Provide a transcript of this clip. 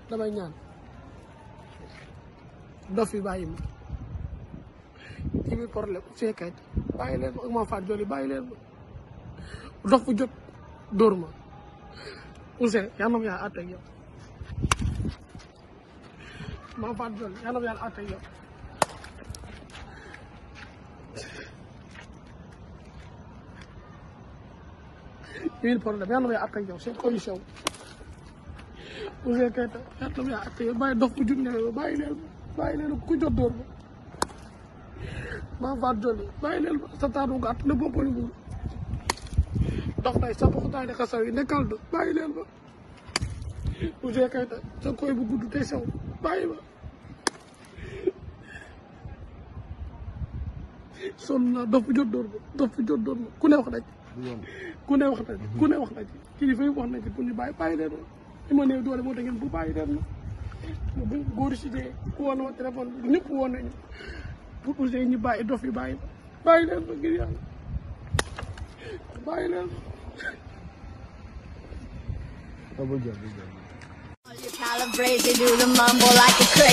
damay ñaan dof yi bàyyi ma ci biir problème Ouzin Keita bàyyi leen ma ak Mame Fatou Dione bàyyi leen ma dox bu jot dóor ma Ouzin yal na ma yàlla àtte ak yow Mame Fatou Dione yal na ma yàlla àtte ak yow ci biir problème yal na ma yàlla àtte ak yow seen condition Ouzin Keita yal na ma yàlla àtte ak yow bàyyi dox bu jot ne bàyyi leen ma bàyyi leen ma ku jot dóor ma Mame Fatou Dione bàyyi leen ma sa taatu gàtt ne boppali buur dox tay sa poxutaay ne xasaw yi nekkal do bàyyi leen ma Ouzin Keita sa koy bu gudd te sew bàyyi ma sonn naa dof bu jot dóor ma dof bu jot dóor ma ku ne wax na ci ku ne wax na ci ku ne wax na ci kilifa yi wax na ci pour ñu bàyyi bàyyi leen ma li ma néew doole moo tax ngeen bu bàyyi leen ma bu góor si dee ku woon ma téléphone bi ñëpp woon nañu pour Ouzin ñu bàyyi dof yi bàyyi ma bàyyi leen ma ngir yàlla bàyyi leen ma Double jump, double jump. You calibrate, you do the mumble like a